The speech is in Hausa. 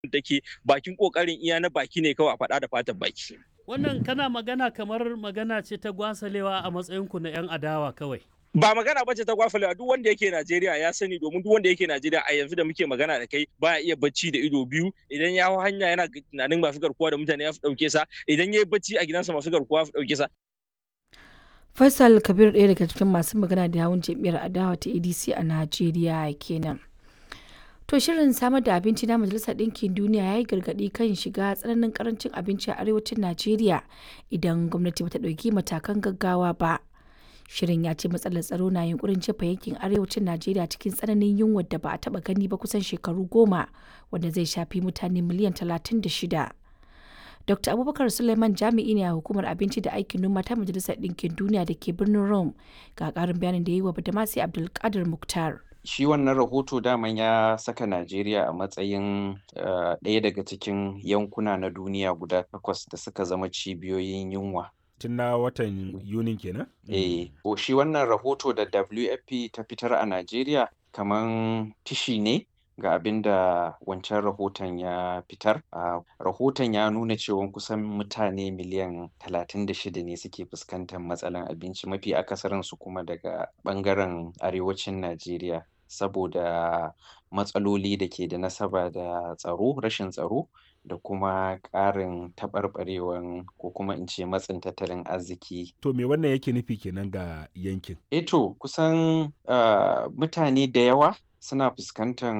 take bakin kokarin iya na baki ne kawai a faɗa da fatan baki. Wannan kana magana kamar magana ce ta gwasalewa a matsayinku na 'yan adawa kawai. ba magana bace ta gwafalewa duk wanda yake Najeriya ya sani domin duk wanda yake Najeriya a yanzu da muke magana da kai baya iya bacci da ido biyu idan ya hau hanya yana tunanin masu garkuwa da mutane ya fi dauke sa idan ya yi bacci a gidansa masu garkuwa ya fi dauke sa Faisal Kabir ɗaya daga cikin masu magana da yawun jam'iyyar adawa ta ADC a Najeriya kenan. To shirin samar da abinci na Majalisar Ɗinkin Duniya ya yi gargaɗi kan shiga tsananin karancin abinci a arewacin Najeriya idan gwamnati bata ɗauki matakan gaggawa ba. Shirin ya ce matsalar tsaro na yunkurin jefa yankin arewacin Najeriya cikin tsananin yunwar da ba a taɓa gani ba kusan shekaru goma wanda zai shafi mutane miliyan talatin da shida. Dr. Abubakar Suleiman jami'i ne a hukumar abinci da aikin noma ta Majalisar Ɗinkin Duniya da ke birnin Rome ga ƙarin bayanin da ya yi wa Badamasi Abdulkadir Muktar. shi wannan rahoto daman ya saka Najeriya a matsayin ɗaya daga cikin yankuna na duniya guda takwas da suka zama cibiyoyin yunwa. Tun na watan Yunin kenan? Eh, shi wannan rahoto da WFP ta fitar a Najeriya kaman tishi ne ga abin da wancan rahoton ya fitar. Rahoton ya nuna cewa kusan mutane miliyan 36 ne suke fuskantar matsalan abinci mafi akasarinsu kuma daga ɓangaren arewacin Najeriya. saboda matsaloli da ke da nasaba da tsaro rashin tsaro da kuma ƙarin taɓarɓarewan ko kuma in ce matsin tattalin arziki. To me wannan yake nufi kenan ga yankin? Eto kusan uh, mutane da yawa suna fuskantar